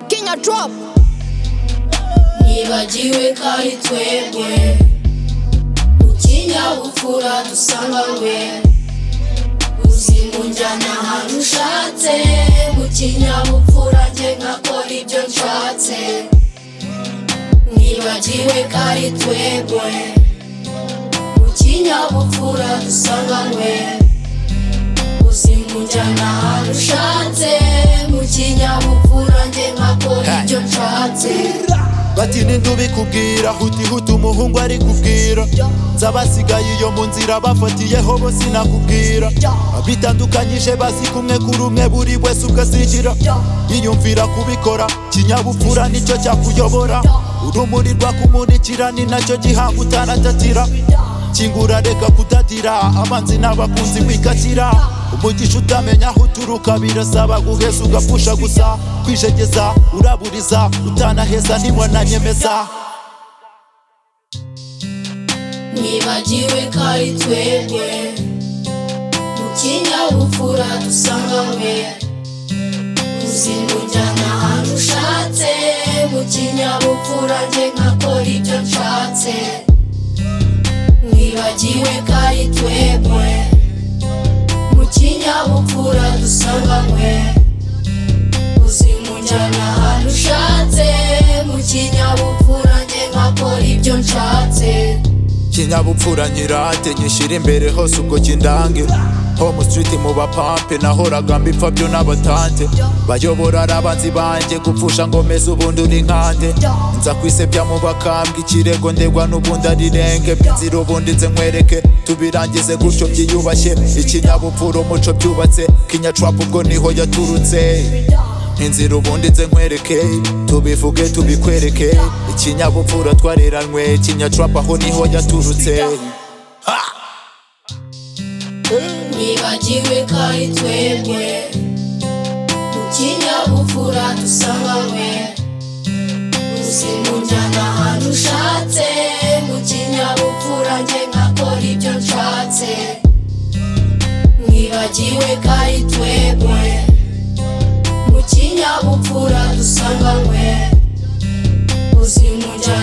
Kenya drop nibagiwe kandi twebwe mu kinyabupfura dusanganywe uzi munjyana ahantu ushatse mu kinyabupfura njye nkakora ibyo nshatse nibagiwe kandi twebwe mu kinyabupfura dusanganywe uzi munjyana ahantu ushatse mu kinyabupfura njye nkakora ibyo nshatse bati ntidubikubwira huti huti umuhungu ari kubwira nzabasigaye iyo mu nzira bafatiyeho bo sinakubwira bitandukanyije basi kumwe kuri umwe buri wese ukazigira yiyumvira kubikora kinyabupfura nicyo cyakuyobora urumuri rwakumurikira ni nacyo gihanga utaratatira kingura reka kutatira abanzi n'abakunzi wikatira umugisha utamenya aho uturuka birasaba guheza ugapfusha gusa kwijegeza uraburiza utanaheza ntiwananyemeza nibagiwe ko ari twebwe mu kinyabupfura dusanganywe uzi munjyana ahantu ushatse mu kinyabupfura njye nkakora ibyo nshatse nibagiwe ko ari twebwe mu kinyabupfura dusanganywe uzi munjyana ahantu ushatse mu kinyabupfura njye nkakora ibyo nshatse kinyabupfura nyirate nyishyira imbere hose ubwo kindange home street mu bapampe nahoraga mbipfa byo n'abatante bayobora arabanzi banjye gupfusha ngo meze ubundi uri nkande nza kwisebya mu bakambwe ikirego ndegwa n'ubundi ari renge inzira ubundi nze nkwereke tubirangize gutyo byiyubashye ikinyabupfura umuco byubatse kinyacwapa ubwo niho yaturutse inzira ubundi nze nkwereke tubivuge tubikwereke ikinyabupfura twareranywe kinyacwapa aho niho yaturutse nibagiwe ko ari twebwe mu kinyabupfura dusanganywe uzi munjyana ahantu ushatse mu kinyabupfura njye nkakora ibyo nshatse nibagiwe ko ari twebwe mu kinyabupfura dusanganywe uzi munjyana